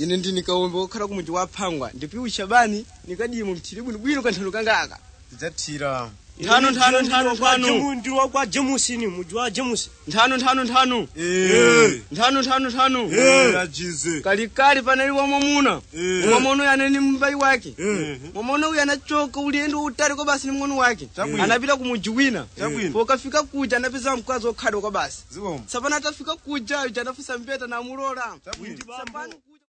ine ndini kaombe wokhala ku muji wa phangwa ndipiwu shabani nikadiye mu mthiri bwinobwino kanthano kangaka tidzathira nthano nthano nthano nthano ndi wakwa jemusini muji wa jemusi nthano nthano nthano Eh. nthano nthano nthano Eh, ajize kalikali panali wamwamuna Eh. mwamuna uyu anali mbayi wake Eh. mwamuna uyu anachoka ulendo utali kwa basi ni mng'ono wake Chabwino. anapita ku muji wina Chabwino. pokafika kuja anapeza mkazi okhadwa kwa basi ziwombo sapana atafika kuja uja anafusa mpeta namulola Chabwino. sapano